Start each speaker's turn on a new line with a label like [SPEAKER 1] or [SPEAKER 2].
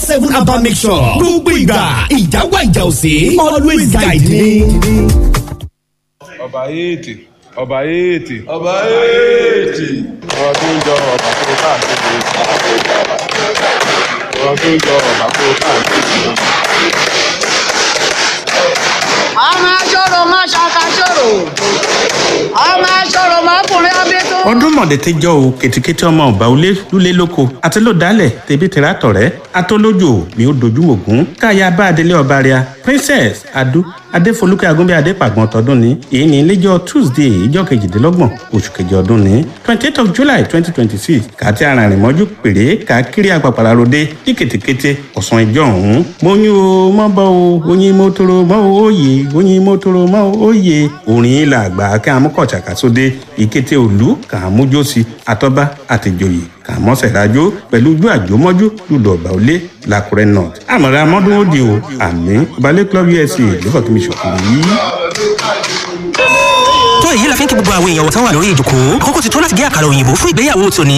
[SPEAKER 1] seven abba mixture gbogbo ìgbà ìjà wà ìjà òsè always guide me.
[SPEAKER 2] ọba yéètì ọba yéètì
[SPEAKER 3] ọba èètì
[SPEAKER 2] ọba tó ń jọ ọba tó káàkiri ọba tó ń jọ ọba tó káàkiri.
[SPEAKER 4] ọmọ aṣọ́rò má ṣàkàṣọ́rò ọmọ aṣọ́rò mọ́kùnrin abẹ́tó.
[SPEAKER 5] ọdún mọ̀dẹ̀tẹ́jọ́ o kètìkètì ọmọ ọba olé lulẹ̀ lóko àti ló dálẹ̀ tẹ̀bí tẹ̀rà tọ̀rẹ́ atọ́lójò ni ó dojú ògún káyà bá adelé ọba rẹ̀ princess adu adéfolúkẹ́ agúnbẹ́ adépàgbọ́n tọdún ní èyí ní iléjọ́ tuesday ìjọ kejìdínlọ́gbọ̀n oṣù kejì ọdún ní twenty eight of july twenty twenty six kàti arìnrìn mọ́jú péré káàkiri àpàpàrà ròde ní kètèkété ọ̀sán ìjọ ọ̀hún mọ́yún o mọ́ bọ́ o oyin mọ́tòrò mọ́ o òye oyin mọ́tòrò mọ́ o òye orin ilà àgbà kí amúkọ̀ọ̀tsàkà sóde ìkété òlú kà á mújósí àtọ́ba àtìjòyè kà á mọ́sẹ̀ rájó pẹ̀lú ojú àjòmọ́jú lùdọ̀ ọ̀gbà òlé làkúrẹ́ north àmọ̀ra amọ́dún ó di o àmì balẹ̀ club usa ló fọ́ kí mi ṣòkòrò yìí.
[SPEAKER 6] tó èyí la fi ń kí gbogbo àwọn èèyàn wọ̀tán wà lórí ìjòkó àkókò ti tó láti gé àkàrà òyìnbó fún ìgbéyàwó tòní.